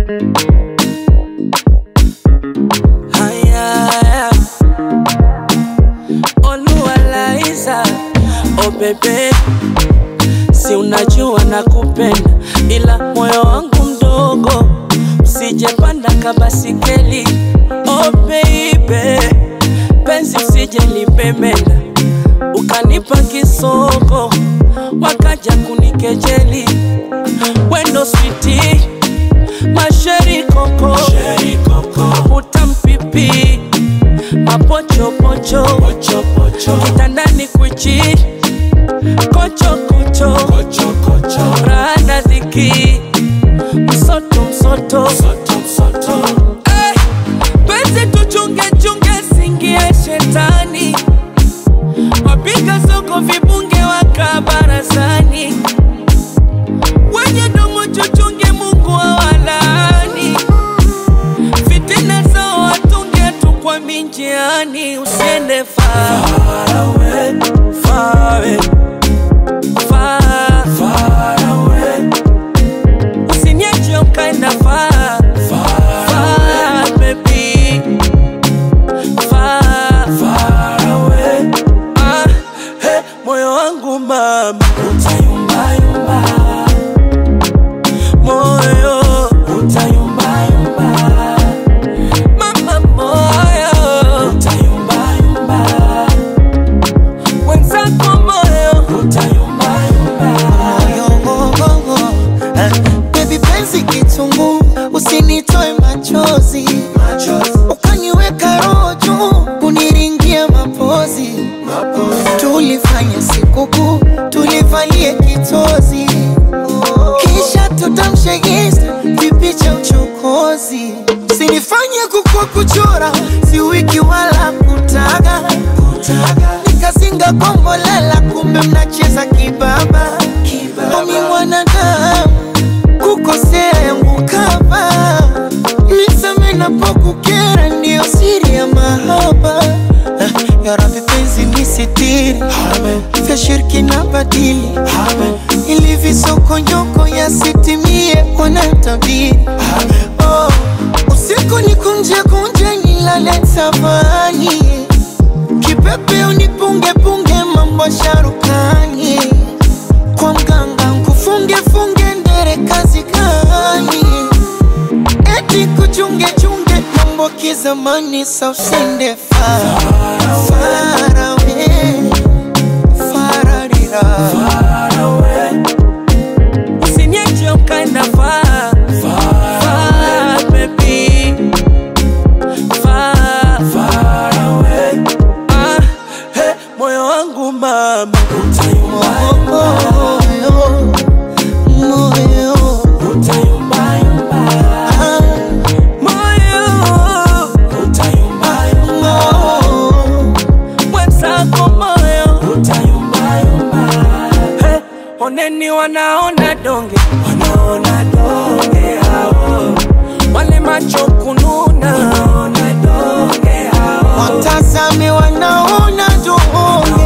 Haya, Oluwalaiza, oh bebe, si unajua nakupenda, ila moyo wangu mdogo, usijepanda kabasikeli. Oh baby, penzi usije lipemenda, ukanipa kisoko, wakaja kunikejeli, wendo switi masheri koko, utampipi mapochopocho kitandani kwichi kochokocho rana dhiki msoto msoto Eh, penzi tuchungechunge singie shetani wapiga soko vibunge waka barazani wenye domo chuchunge mungu awalani fitina zao watunge tu kwa minjiani usiende far away, far away, far, far away. Usiniache ukaenda far, far, baby. Far, far away. Ah, hey, moyo wangu mama utayumbayumba moyo utayumbayumba mama moyo utayumbayumba wenzako moyo utayumbayumba Yogogogo. Eh, Baby penzi kitungu, usinitoe machozi, ukaniweka roho juu, kuniringia mapozi. Tulifanya sikukuu, tulivalie kitozi, kisha tutamshe Insta vipicha uchokozi. Sinifanye kukua kuchora, si wiki wala kutaga, nikazinga kombolela, kumbe mnacheza kibaba. Omi mwanadamu kukosea yangu kama niseme napokukera, ndiyo siri ya mahaba. Eh, Ya Rabbi penzi nisitiri, vya shirki na badili, ili visokonyoko yasitimie, wanatabiri oh, usiku ni kunje kunje, nilale tafani, kipepe unipunge punge, mambo sharukani kwa mganga nkufunge funge ndere kazi gani? Eti kuchunge chunge mambo kizamani, sa usende far far away, fararira Usiniache ukaenda far, far, baby. Far, far away. Ah, hey, moyo wangu mama utayumbayumba, moyo moyo utayumbayumba. ah, Moyo utayumbayumba, moyo mwenzako moyo utayumbayumba. Hey, oneni wanaona donge, wanaona donge hao, wale macho kununa, wanaona donge hao. watazame wanaona doona